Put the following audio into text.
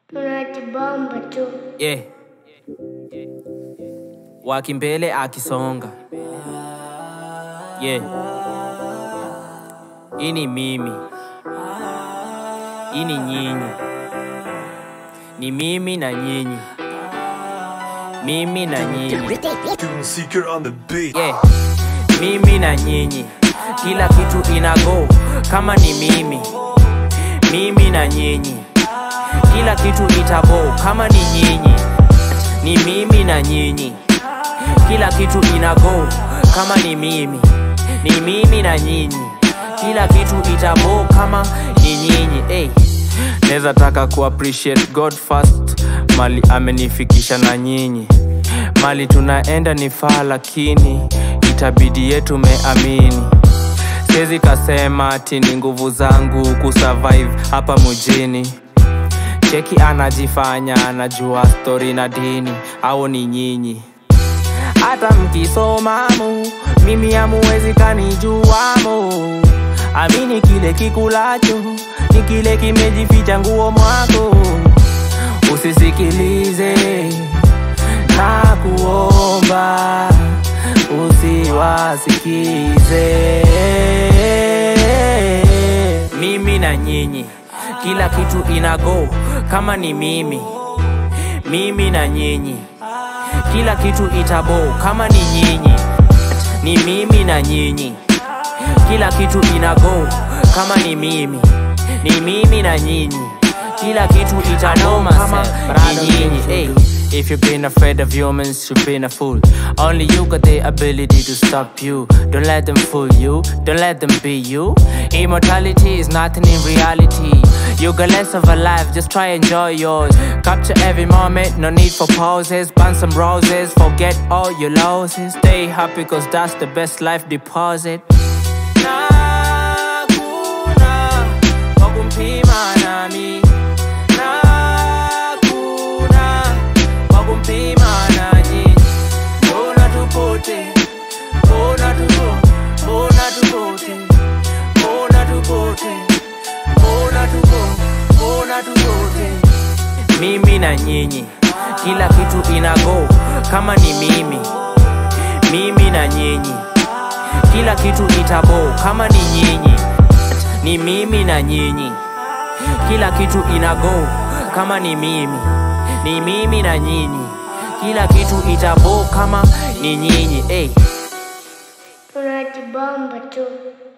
Tunajibamba tu. yeah. wakimbele akisonga yeah. hii ni mimi hii ni nyinyi ni mimi na nyinyi mimi na nyinyi Tune Seeker on the beat. yeah. mimi na nyinyi kila kitu inago kama ni mimi mimi na nyinyi kila kitu itabo kama ni nyinyi ni mimi na nyinyi kila kitu inago kama ni mimi ni mimi na nyinyi kila kitu itabo kama ni nyinyi hey. Neza taka ku appreciate God first mali amenifikisha na nyinyi mali tunaenda ni faa lakini itabidi yetu meamini Siwezi kasema ati ni nguvu zangu kusurvive hapa mjini cheki anajifanya anajua stori na dini au ni nyinyi hata mkisomamu mimi hamuwezi kanijuamo amini kile kikulacho ni kile kimejificha nguo mwako usisikilize na kuomba usiwasikize mimi na nyinyi kila kitu inago kama ni mimi mimi na nyinyi kila kitu itabo kama ni nyinyi ni mimi na nyinyi kila kitu inago kama ni mimi ni mimi na nyinyi kila kitu itabo kama ni nyinyi hey. If you've been afraid of humans, you've been a fool. Only you got the ability to stop you. Don't let them fool you, don't let them be you. Immortality is nothing in reality. You got less of a life, just try enjoy yours. Capture every moment, no need for pauses. Burn some roses, forget all your losses. Stay happy, cause that's the best life deposit. Nakuna kwa kumpima nami. Nakuna kwa kumpima nanyi. Mbona tupote? Mbona tupo? Mbona tupote? Mbona tupote? Mbona tupo? Mbona tupote? Mimi na nyinyi, kila kitu inago kama ni mimi. Mimi na nyinyi, kila kitu itabo kama ni nyinyi. Ni mimi na nyinyi, kila kitu inago kama ni mimi. Ni mimi na nyinyi, kila kitu itabo kama ni nyinyi. Hey. Tunajibamba tu.